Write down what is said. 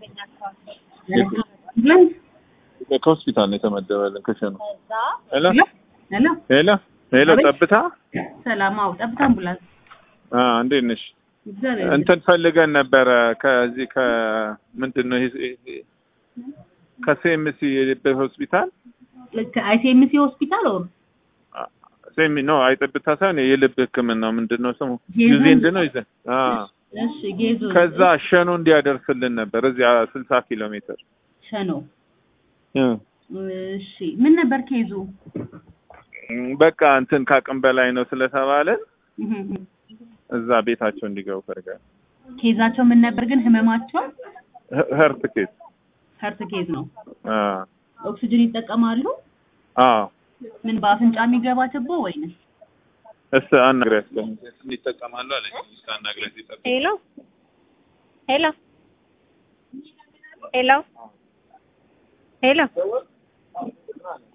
ከሆስፒታል ነው የተመደበልን ክሽኑ። ሄሎ ሄሎ ሄሎ ሄሎ፣ አቤት። ጠብታ ሰላም። አዎ ጠብታ አምቡላንስ። አ እንዴት ነሽ? እግዚአብሔር እንትን ፈልገን ነበረ ከዚህ ከምንድን ነው ይሄ ከሴምሲ የልብ ሆስፒታል ልክ አይሲኤምሲ ሆስፒታል ኦር ሴሚ ነው አይጠብታ ሳይሆን የልብ ሕክምና ምንድን ነው ስሙ ጌዞ? ዩዜንድ ነው ይዘን አ እሺ፣ ጌዞ ከዛ ሸኑ እንዲያደርስልን ነበር እዚያ ስልሳ ኪሎ ሜትር ሸኖ። እ እሺ፣ ምን ነበር ኬዙ? በቃ እንትን ከአቅም በላይ ነው ስለተባለን እህ እህ። እዛ ቤታቸው እንዲገቡ ፈልጋል። ኬዛቸው ምን ነበር ግን ህመማቸው? ህርት ኬዝ ሀርት ኬዝ ነው። አ ኦክሲጅን ይጠቀማሉ? አዎ ምን በአፍንጫ የሚገባ ትቦ ወይንስ? እስ አናግሪያት ለምን ይጠቀማሉ አለች። እስከ አናግሪያት ይጠቀማሉ ሄሎ ሄሎ ሄሎ ሄሎ